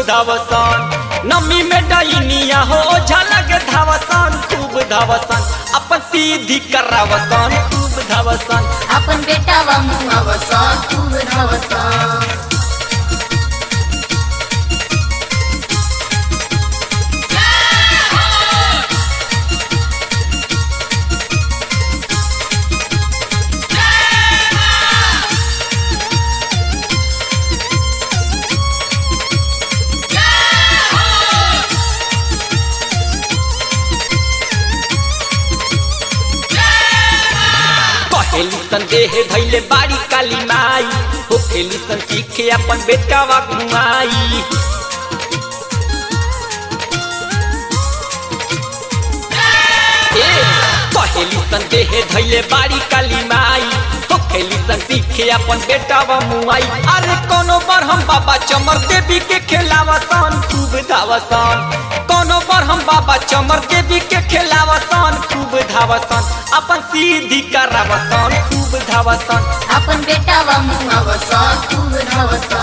धावसन नमी में डैनिया हो झलक धावसन खूब धावसन अपन सीधी करावसन खूब धावसन आपण बेटावा मुआवसा खूब धावसा कहेली संदेह भैले बाड़ी काली माई हो खेली सन सीखे अपन बेटावा घुमाई ए, कहेली संदेह धैले बाड़ी काली माई हो खेली सन सीखे अपन बेटावा मुआई अरे कोनो बार हम बाबा चमर देवी के खेलावसन खूब धावसन कोनो बार हम बाबा चमर देवी के खेलावसन खूब धावसन अपन सीधी करावसन खूब धावसन आपण बेटावा मुआवसा खूब धावसा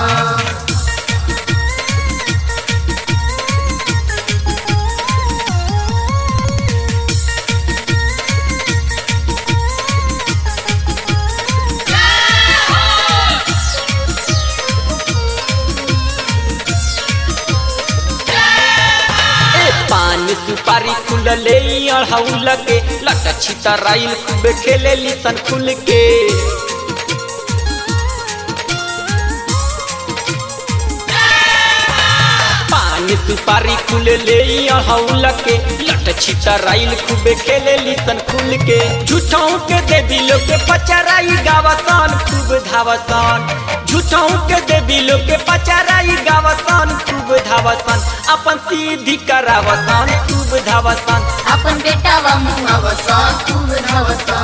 ए पान सुपारी खुलले अढ़ौल के लट छितराइल खूब खेले सन खुल के पान सुपारी खुलले अढ़ौल के लट छितराइल खूब खेले सन खुल के झूठों के देवी लोग के पचराई गावसन खूब धावसन झूठों के देवी लोग के पचराई गावसन खूब धावसन अपन सीधी करावसन खूब धावसन आपण बेटावा मुआवसा खूब धावसा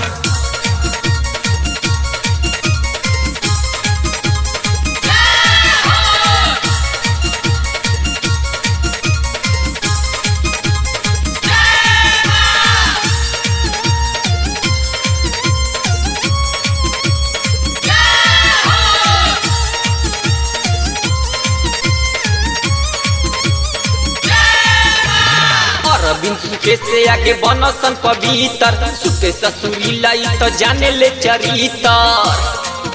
अरविंद सुके से आगे बनसन पवित्र सुके ससुरी लाई तो जाने ले चरितर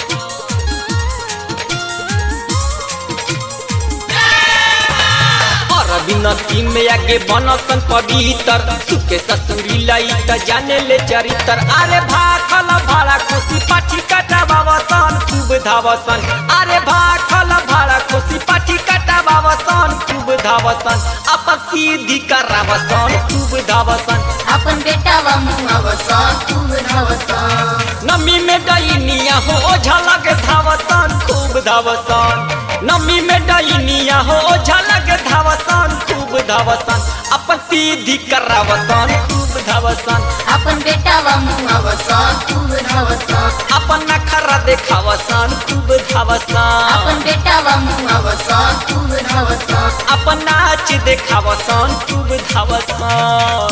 अरविंद सिंह में आगे बनसन पवित्र सुके ससुरी लाई तो जाने ले चरितर अरे भाखल भाड़ा खुशी पाठी कटा बाबसन खूब धावसन अरे भाखल भाड़ा खुशी पाठी कटा बाबसन खूब धावसन अपन सीधी करावसन खूब धावसन आपण बेटावा मुआवसा खूब धावसा नमी में डैनिया हो झलक धावसन खूब धावसन नमी में डैनिया हो झलक धावसन खूब धावसन अपन सीधी करावसन खूब धावसन आपण बेटावा मुआवसा खूब धावसा अपन नखरा देखावसन खूब धावसन आपण बेटावा मुआवसा खूब धावसा अपन नाच देखावसन खूब धावसन